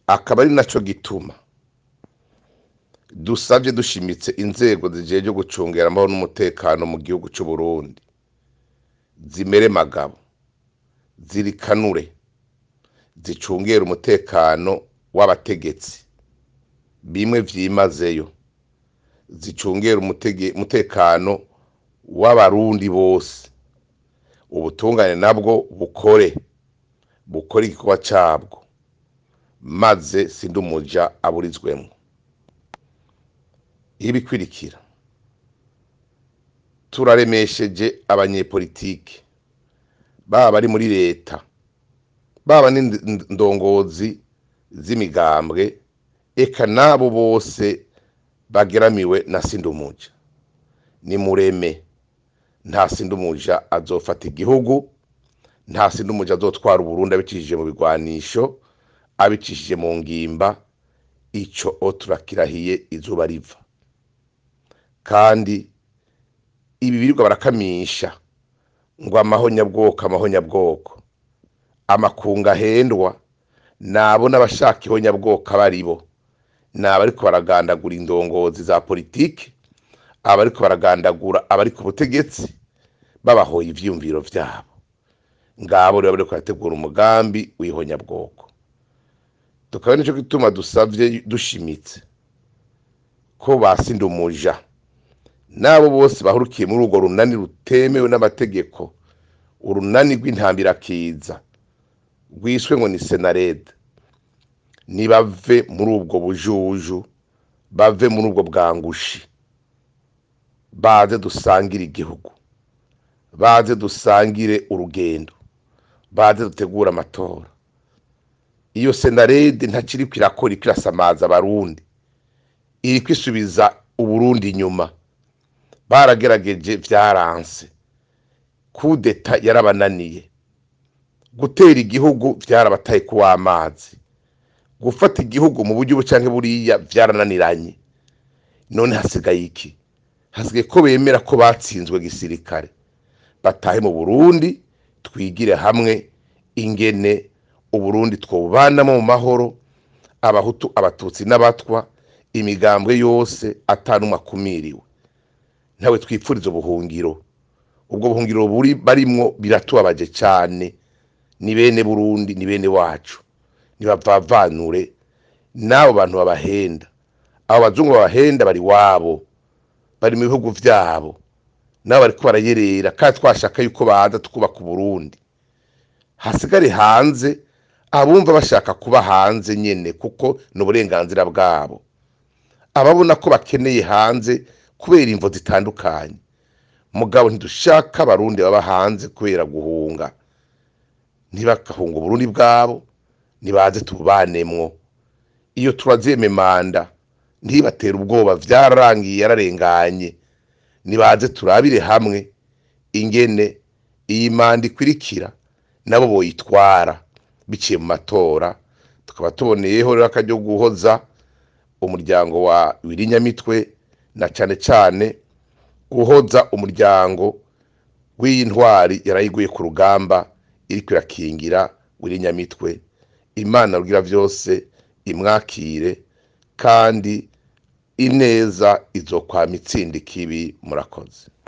akaba ari naco gituma dusavye dushimitse inzego zijejwe gucungera amahoro n'umutekano mu gihugu c'Uburundi zimere magabo zirikanure zicungere umutekano w'abategetsi bimwe vyimazeyo zicungere umutekano w'abarundi bose ubutungane nabwo bukore bukore igikorwa cabwo maze sindumuja aburizwemwo ibikwirikira turaremesheje abanyepolitike baba bari muri leta baba n'indongozi z'imigambwe eka nabo bose bageramiwe na sindumuja nimureme nta sindumuja azofata igihugu nta sindumuja azotwara uburundi abicishije mu bigwanisho abicishije mu ngimba ico o turakirahiye izuba riva kandi ibi birirwa barakamisha ngo amahonyabwoko amahonyabwoko amakunga ahendwa nabo n'abashaka ihonyabwoko aba ari bo ni abariko baragandagura indongozi za politiki abariko baragandagura abari ku butegetsi babahoye ivyiyumviro vyabo ngabo rero bariko barategura umugambi w'ihonyabwoko tukaba nico gituma dusavye dushimitse ko basindumuja n'abo bose bahurukiye muri urwo runani rutemewe n'amategeko urunani rw'intambirakiza rwiswe ngo ni senarede nibave muri ubwo bujuju bave muri ubwo bwangushi baze dusangire igihugu baze dusangire urugendo baze dutegure amatora iyo senarede ntakiriko irakora iriko irasamaza abarundi iriko isubiza uburundi inyuma baragerageje vyaranse kudeta yarabananiye gutera igihugu vyarabataye kuw'amazi gufata igihugu mu buryo bucanke buriya vyarananiranye none hasigaye iki hasigaye ko bemera ko batsinzwe gisirikare batahe mu burundi twigire hamwe ingene uburundi twobubanamo mu mahoro abahutu abatutsi n'abatwa imigambwe yose atanumwe akumiriwe ntawe twipfuriza ubuhungiro ubwo buhungiro buri barimwo biratubabaje cane ni bene burundi ni bene wacu nibavavanure n'abo bantu babahenda abo bazungu babahenda bari wabo bari mu bihugu vyabo nabo bariko barayerera kandi twashaka yuko baza tukubaka uburundi hasigare hanze abumva bashaka kuba hanze nyene kuko ni uburenganzira bwabo ababona ko bakeneye hanze kubera imvo zitandukanye mugabo ntidushaka abarundi baba hanze kubera guhunga ntibagahunga uburundi bwabo nibaze tububanemwo iyo turazeme manda ntibatera ubwoba vyararangiye yararenganye nibaze turabire hamwe ingene iyi manda ikwirikira nabo boyitwara biciye mu matora tukaba tuboneyeho rero akaryo guhoza umuryango wa wirinyamitwe na cane cane guhoza umuryango w'iyi ntwari yarayiguye ku rugamba iriko irakingira wirinyamitwe imana rugira vyose imwakire kandi ineza izokwama itsinda ikibi murakoze